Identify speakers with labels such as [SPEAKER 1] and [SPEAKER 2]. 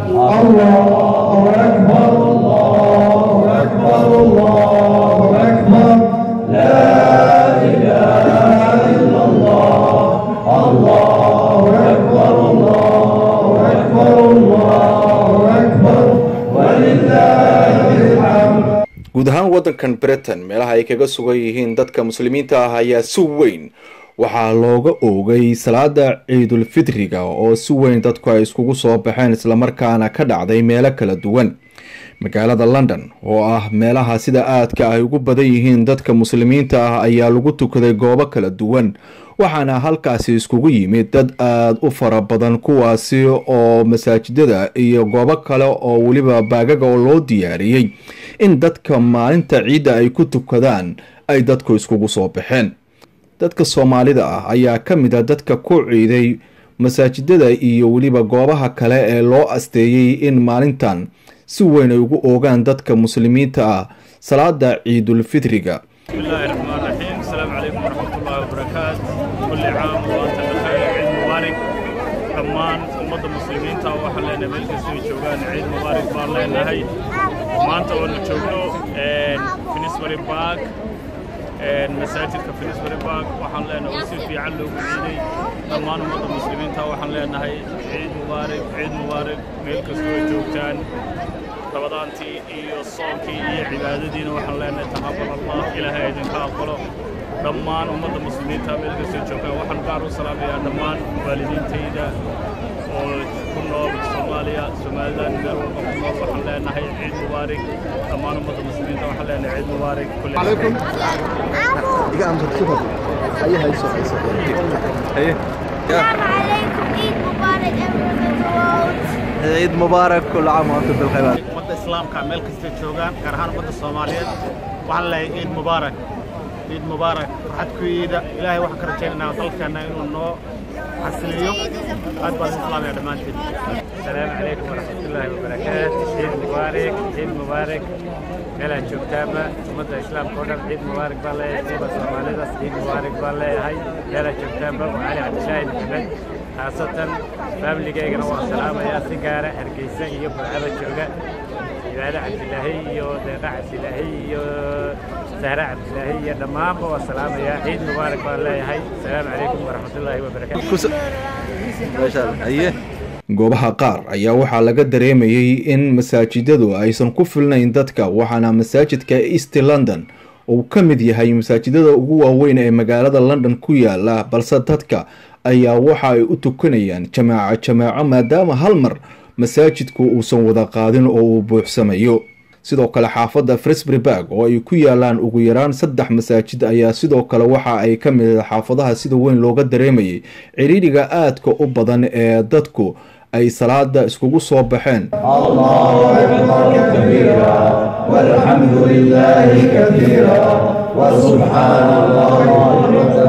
[SPEAKER 1] الله أكبر الله أكبر الله أكبر لا إله إلا الله الله أكبر الله أكبر الله أكبر ولله الحمد
[SPEAKER 2] guud ahaan waddankan britain meelaha ay kaga sugan yihiin dadka muslimiinta ah ayaa si weyn waxaa looga oogay salaada ciidulfidriga oo si weyn dadku ay iskugu soo baxeen islamarkaana ka dhacday meelo kala duwan magaalada london oo ah meelaha sida aadka ay ugu badan yihiin dadka muslimiinta ah ayaa lagu tukaday goobo kala duwan waxaana halkaasi iskugu yimid dad aada u fara badan kuwaasi oo masaajidada iyo goobo kale oo weliba baagaga oo loo diyaariyey in dadka maalinta ciidda ay ku tukadaan ay dadku iskugu soo baxeen dadka soomaalida ah ayaa ka mid a dadka ku ciiday masaajidada iyo weliba goobaha kale ee loo asteeyey in maalintan si weyn ay ugu oogaan dadka muslimiinta ah salaada ciidulfidriga
[SPEAKER 3] بسم الله الرحمن الرحيم السلام عليكم ورحمة الله وبركاته كل عام وأنت بخير عيد مبارك dhammaan ummadda muslimiinta waxaan leenahay meel kastoo ay joogaan ciid mubaarak baan leenahay maanta oonu joogno finisbury park masaajidka finisbury park waxaan leenahay oo si fiican loogu ciiday dhammaan ummadda muslimiinta waxaan leenahay ciid mubaarak ciid mubaarak meel kastoo ay joogtaan rabadaantii iyo soonkii iyo cibaadadiina waxaan leenahay taqabal allah ilaahay idinka aqbalo dhammaan ummadda muslimiinta meel kastoo joogaan waxaan gaar u salaamayaa dhammaan waalidiintayda oo ku nool soomaaliya somaliland meel walba ku nool waxaan leenahay ciid mubaarak dhammaan ummadda muslimiinta waxaan leenahay ciid mubaarak kulli
[SPEAKER 4] عليكم إذا أنت تشوفه أي هاي سو هاي سو
[SPEAKER 5] السلام عليكم عيد مبارك everyone in the world
[SPEAKER 4] عيد مبارك كل عام وأنتم بالخير
[SPEAKER 3] ummadda islaamka meel kastay joogaan gaar ahaan ummadda soomaaliyeed waxaan leeyahay ciid mubaarak ciid mubaarak farxad ku yiida ilaahay waxaan ka rajaynaynaa dalkeenna inuu noo xasiliyo aad baan islaamaya dhammaantiin asalaamu calaykum waraxmatullaahi wabarakaatu ciid mubaarak ciid mubaarak meelaad joogtaanba ummadda islaamka oo dhan ciid mubaarak baan leeyahay siiba soomaalidas ciid mubaarak baan leeyahay meelaad joogtaanba waa cali cabdishaahi maxamed khaasatan faamiligaygana waan salaamayaa si gaara hargeysa iyo burcada jooga cibaade cabdilaahi iyo deeqa cabdilaahi iyo sahre cabdilaahi iyo dhammaanba waan salaamayaa ciid mubaarak baan leeyahay asalaamu calaykum waraxmatullaahi wabarakaatu
[SPEAKER 4] ما شاء الله أيه
[SPEAKER 2] goobaha qaar ayaa waxaa laga dareemayey in masaajidadu aysan ku filnayn dadka waxaana masaajidka east london uu ka mid yahay masaajidada ugu waaweyn ee magaalada london ku yaala balse dadka ayaa waxa ay u tukanayaan jamaaco jamaaco maadaama hal mar masaajidku uusan wada qaadin oo uu buuxsamayo sidoo kale xaafadda frisbury barg oo ay ku yaalaan ugu yaraan saddex masaajid ayaa sidoo kale waxa ay ka mid ah xaafadaha sida weyn looga dareemayay ciriiriga aadka u badan ee dadku ay salaada iskugu soo baxeen
[SPEAKER 1] الله أكبر كبيرا والحمد لله كثيرا وسبحان الله بكرة